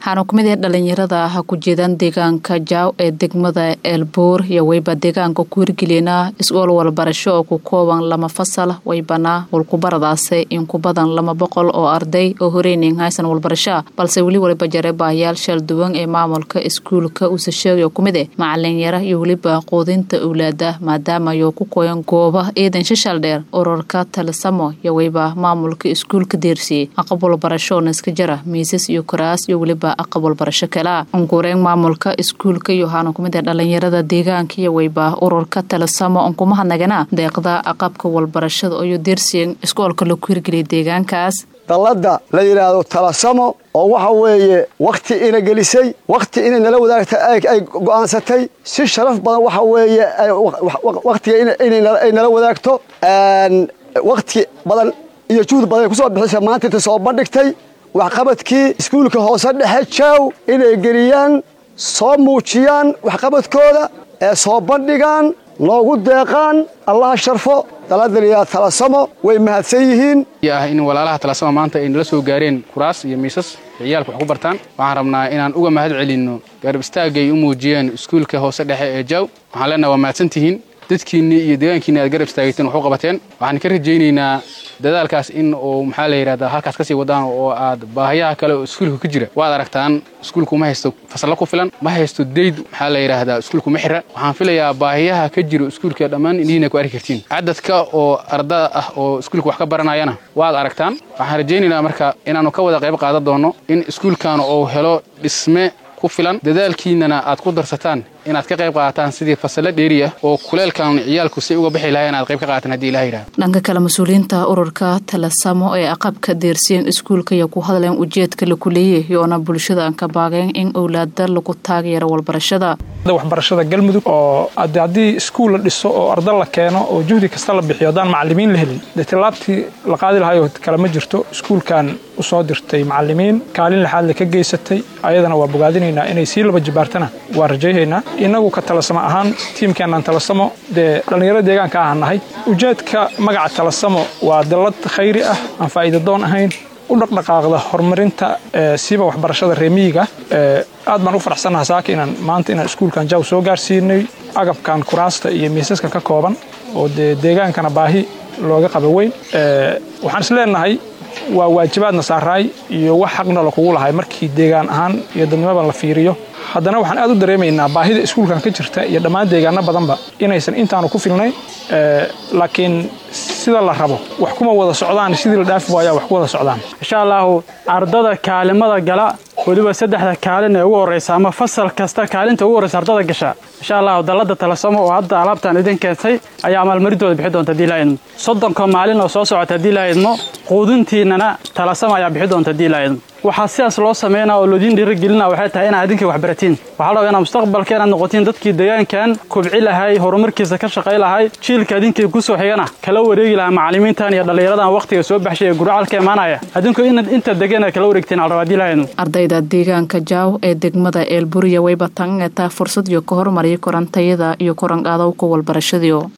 waxaana ku mid ah dhalinyarada ha ku jeedaan deegaanka jaaw ee degmada eelbuur iyo weyba deegaanka ku hirgeliyana is-ool walbarasho oo ku kooban lama fasal weybana walkubaradaase in ku badan lama boqol oo arday oo horeynin haysan walbarashoa balse weli waliba jare baahayaal shal duwan ee maamulka iskuulka uuse sheegay ku mid eh macalinyaro iyo weliba quudinta owlaada maadaama ayuu ku koyan gooba ciidan shashal dheer urarka talisamo iyo weyba maamulka iskuulka deersiyey aqab walbarashoona iska jara miisas iyo kuraas iyo weliba aqab walbarasho kalea unkureyn maamulka iskuulka iyo waxaana kumid ah dhalinyarada deegaanka iyo weyba ururka talisamo unkumahadnagana deeqda aqabka walbarashada iyo deersiyen iskoolka laku hirgeliyay deegaankaas dalladda la yidhaahdo talasamo oo waxa weeye wakhti ina gelisay wakhti inay nala wadaagta ay go'aansatay si sharaf badan waxa weeye wakhtiga inay nala wadaagto wakhti badan iyo juhd badan ay kusoo bixisa maanta inta soo bandhigtay waxqabadkii iskuulka hoose dhexe jaaw inay geliyaan soo muujiyaan waxqabadkooda ee soo bandhigaan noogu deeqaan allaha sharfo daladaliyaa talasamo way mahadsan yihiin ah in walaalaha talasamo maanta ay nala soo gaareen kuraas iyo miisas ciyaalka wax ku bartaan waxaan rabnaa inaan uga mahad celinno garab istaagay u muujiyeen iskuulka hoose dhexe ee jaaw waxaan leenaha waa mahadsantihiin dadkiinnii iyo deegaankiinni aad garab istaagayteen wax u qabateen waxaan ka rajaynaynaa dadaalkaas in uu maxaa la yidhahdaa halkaas ka sii wadaan oo aad baahayaha kale oo iskuulka ka jira waad aragtaan iskuulku ma haysto fasallo ku filan ma haysto dayd maxaa la yidhaahdaa iskuulku ma xira waxaan filayaa baahiyaha ka jiro iskuulka dhammaan indhihiina ku arki kartiin cadadka oo ardada ah oo iskuulka wax ka baranayana waad aragtaan waxaan rajaynaynaa marka inaannu ka wada qayb qaadan doonno in iskuulkan uu helo dhisme ku filan dadaalkiinnana aad ku darsataan inaad ka qayb qaadataan sidii fasallo dheeri ah oo kuleelkan ciyaalku si uga bixi lahayn aad qayb ka qaadataan hadii ilaha yidhahdo dhanka kale mas-uuliyiinta ururka talasamo ee aqabka deersiyen iskuulka iyo ku hadleen ujeedka laku leeyay yoona bulshada aan ka baageen in owlaada lagu taageero walbarashada waxbarashada galmudug oo haddii iskuul la dhiso oo arda la keeno oo juhdi kasta la bixiyo haddaan macalimiin la helin dee tilaabtii la qaadi lahayo kale ma jirto iskuulkan usoo dirtay macalimiin kaalin lixaadle ka geysatay ayadana waa bogaadinaynaa inay sii laba jibaartana waa rajayhaynaa inagu ka talasamo ahaan tiimkeennan talasamo dee dhallinyaro deegaanka aha nahay ujeedka magaca talasamo waa dallad khayri ah aan faa'iida doon ahayn u dhaqdhaqaaqda horumarinta siiba waxbarashada reemiyiga aad baan u faraxsannaha saaka inaan maanta inaan iskuulkan jaw soo gaarsiinay agabkan kuraasta iyo miisaskan ka kooban oo dee deegaankana baahi looga qaba weyn waxaan is leenahay waa waajibaadna saaraay iyo wax xaqna lakugu lahay markii deegaan ahaan iyo dadnimadan la fiiriyo haddana waxaan aad u dareemaynaa baahida iskuulkan ka jirta iyo dhammaan deegaano badanba inaysan intaanu ku filnayn laakiin sida la rabo wax kuma wada socdaan sidii la dhaafi waayaa wax ku wada socdaan insha allaahu ardada kaalimada gala weliba saddexda kaalin ee ugu horraysa ama fasal kasta kaalinta ugu horraysa ardada gasha insha allahu dalladda talasamo oo hadda alaabtaan idin keentay ayaa maalmarintooda bixi doonta hadii laa idmo soddonka maalin oo soo socota hadii laa idmo quudintiinnana talasamo ayaa bixi doonta hadii laa idmo waxaa sidaas loo sameynaa oo loodiin dhiirigelina waxay tahay inaad idinkai wax baratiin waxaa la rabaa inaad mustaqbalka inaad noqotiin dadkii deegaankan kobci lahay horumarkiisa ka shaqay lahay jiilka idinkii ku soo xigana kala wareegi lahaa macallimiintan iyo dhallinyaradan wakhtiga soo baxshay ee gurcalka imaanaya adinku inaad inta degan aad kala wareegtiin al rabaa hadii laa idmo ardayda deegaanka jaaw ee degmada eelburiya wayba tangetaa fursad iyo ka hormariya korantayada iyo koranqaadowka walbarashadiio